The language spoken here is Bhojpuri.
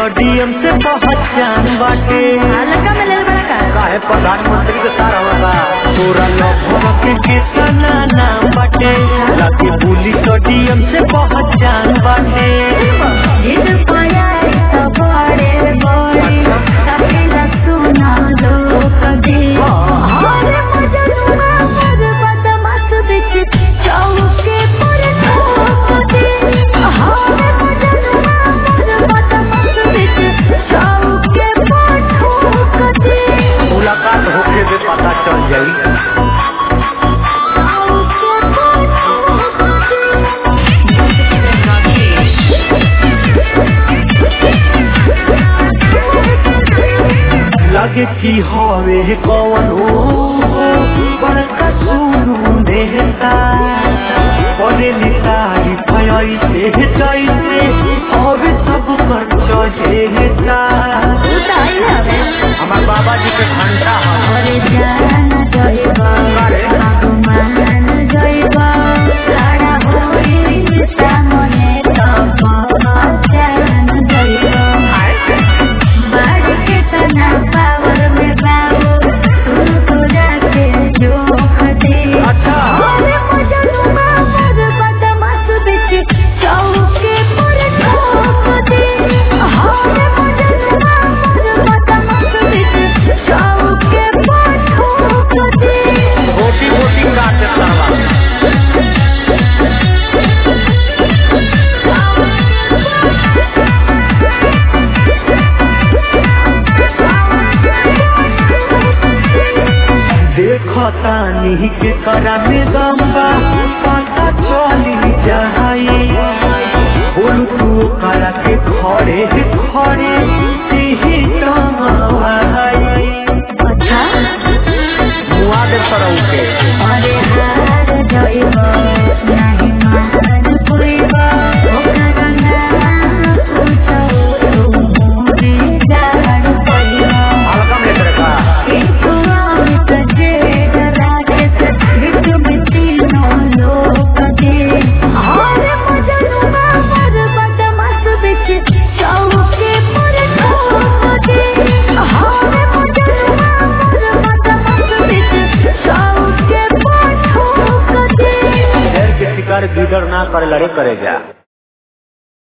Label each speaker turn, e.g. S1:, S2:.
S1: स्टेडियम से पहचान बाटे
S2: हल्का में ले बड़ा का
S1: काहे प्रधानमंत्री के सारा होगा तोरा लखन के कितना नाम बाटे लाके पुलिस स्टेडियम से पहचान बाटे
S2: जिद पाया तो बड़े बड़े कपिला सुना लोग दे हरे मजनुआ पर बदमाश बिच चौके पर ठोक दे हरे मजनुआ पर बदमाश बिच चौके पर ठोक दे
S1: मुलाकात होके भी पता चल जाई
S2: चौके पर
S1: लगे कि हवे कौन हो बड़का सुरू देहता पढ़े लिखाई भई से जैसे हवे सब कर चहेता
S2: उताई हवे
S1: हमार बाबा जी के घंटा है
S2: अरे जान जइबा भगवान जइबा लड़ा होई सामने तो जान जइबा बाढ़ के तना पावर में बाबू तू तो जाके जो खदे
S1: अच्छा।
S2: अरे मजनुआ पर बदमाश बिच चौके पर ठोक दे अरे मजनुआ पर बदमाश बिच चौके पर ठोक दे
S1: रोटी रोटी काट सावा देखता नहीं के करा में गंबा पता चली जाई बोल तू करा के खड़े खड़े यही टंगाई
S2: अच्छा
S1: मुआ दे सरऊ के
S2: अरे हार जइबा नाही मान पुइबा ओकरा नाम पूछो तू मोरे जान पइबा
S1: हल्का में तेरे का
S2: किंतु अमित जे राके से बिच बिच नो लोक दे अरे मजनुआ पर बदमाश बिच चौके पर ठोक दे अरे मजनुआ पर बदमाश बिच चौके पर ठोक दे
S1: शेर के शिकार गिदड़ ना करे लड़े करे जा